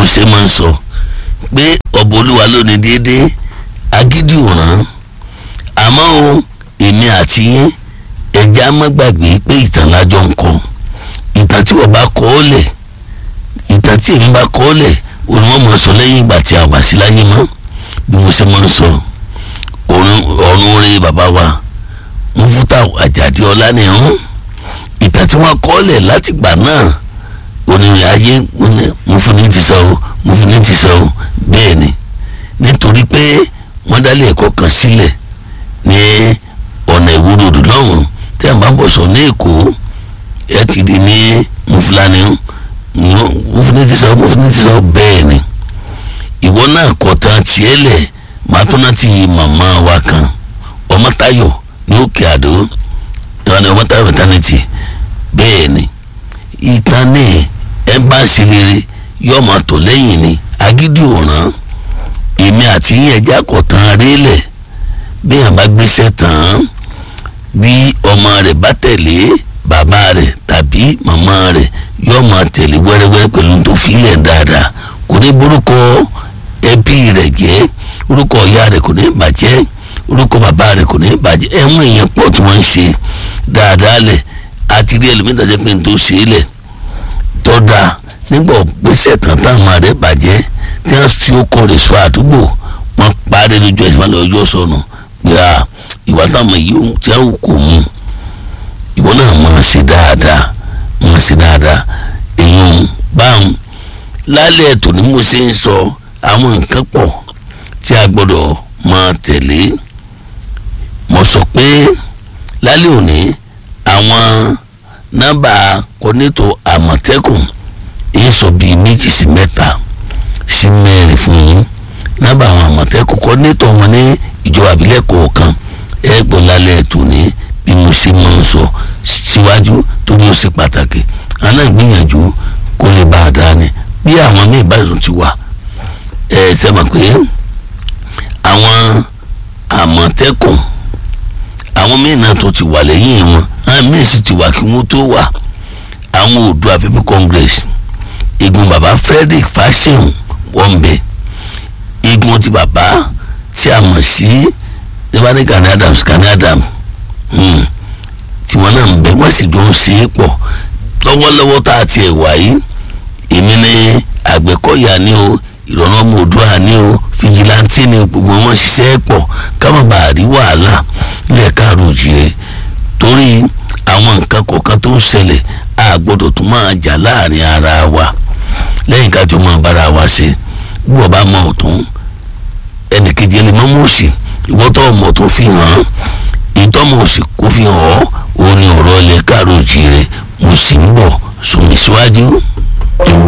ṣe máa ń sọ pé ọba olúwa ló ní déédéé agídí òràn àmọ́ o èmi àti yín ẹja má gbàgbé pé ìtàn lájọ ń kọ ìtàn tí wọ́n bá kọ́ ọ́ lẹ̀ ìtàn tí èmi bá kọ́ ọ́ lẹ̀ òun wọ́n máa sọ lẹ́yìn ìgbà tí a wà sí láyé mọ́ bí mo ṣe máa ń sọ ọ̀run orí bàbá wa Múfútà Àjàdí Ọlánìrún ìtàn tí wọ́n kọ́ ọ́ lẹ̀ látìgbà náà onírin ayé mo fún ní ti sọ o mo fún ní ti sọ o bẹ́ẹ̀ ni nítorí pé wọ́n dálé ẹ̀kọ́ kan sílẹ̀ ní ọ̀nà ìwúròdù lọ́hùn tí a bá bọ̀ sọ ní èkó ẹ ti di ní mufulani mo fún ní ti sọ mo fún ní ti sọ bẹ́ẹ̀ ni ìwọ náà kọ̀ tán tiẹ̀ lẹ̀ màá tún náà ti màmá wa kan Ọmọ́táyọ̀ ní Òkè Àdó ìwádìí Ọmọ́táyọ̀ mẹtánìtì bẹ́ẹ̀ ni ìtàn ní ẹ bá ṣe rere yóò máa tò lẹ́yìn ni agídí òràn èmi àti yín ẹja kọ̀tàn rélẹ̀ bí yàn bá gbéṣẹ́ tán bí ọmọ rẹ̀ bá tẹ̀lé bàbá rẹ̀ tàbí màmá rẹ̀ yóò máa tẹ̀lé wẹ́rẹ́wẹ́rẹ́ pẹ̀lú tó filẹ̀ dáadáa kò ní borúkọ ẹbí rẹ̀ jẹ́ orúkọ ìyá rẹ̀ kò ní bàjẹ́ orúkọ bàbá rẹ̀ kò ní bàjẹ́ ẹ̀wọ̀n èèyàn pọ̀ tí wọ́n ń ṣe dáadáa lẹ̀ àti rí ẹlòmíta jẹ́ pé n tó ṣe é lẹ̀ tọ́da nígbà gbèsè tán táwọn rẹ̀ bàjẹ́ tí wọ́n fi okọ̀ rẹ̀ sọ àdúgbò wọ́n parí lójú ẹ̀sìn wọn lọ́jọ́ sọnù pé à ìwà táwọn yìí tí wọ́n kò mú ìwọ náà máa ṣe dáadáa máa ṣe dáadáa èèyàn báwọn lálẹ́ ètò ni mo ṣe ń sọ àwọn nǹkan pọ̀ tí a gbọ́dọ̀ máa tẹ̀lé mo sọ pé lálẹ́ òní àwọn nọ́mbà kọ́nẹ́tò àmọ̀tẹ́kùn èyí sọ bíi méjì sí mẹ́ta sí mẹ́rin fún yín nọ́mbà àwọn àmọ̀tẹ́kùn kọ́nẹ́tò wọn ní ìjọba àbílẹ̀ kọ̀ọ̀kan ẹ gbọ́ lálẹ́ ètò ní bí mo ṣe máa ń sọ síwájú torí ó ṣe pàtàkì àná ìgbìyànjú kó lè bá a dá ni bí àwọn míì báyìí ti wà ẹ ṣe mọ̀ pé àwọn àmọ̀tẹ́kùn àwọn míì náà tó ti wà lẹ́yìn wọn àwọn míì sì ti wà kí wọ́n tó wà àwọn Oòduà People Congress igun bàbá Frederick Fáṣẹ̀hùn wọ́n bẹ igun ti bàbá tí a mọ̀ sí nígbàdí Gani Adams Gani Adams tí wọ́n náà ń bẹ wọ́n sì jọ ń ṣe é pọ̀ lọ́wọ́lọ́wọ́ tá a ti ẹ̀ wá yìí èmi ní Àgbẹ̀kọ̀yà ni o ìrọ̀rùn ọmọ Oòduà ni o fìjìláńtì ni gbogbo wọn ṣiṣẹ́ pọ̀ káwọn bá rí wàhálà nílẹ̀ káàró òjìrè torí àwọn nǹkan kọ̀ọ̀kan tó ń ṣẹlẹ̀ a gbọ́dọ̀ tún máa jà láàrin ara wa lẹ́yìn kájọ máa bára wa ṣe bí wọ́n bá mọ ọ̀tún ẹnìkejì ẹni mọ́mú òsì ìwọ́tọ̀ ọmọ tó fi hàn án ìtọ́mọ̀ òsì kò fi hàn ọ́ òun ni ọ̀rọ̀ ilẹ̀ káàró òjìrè mo sì ń bọ̀ sùnmí síwájú.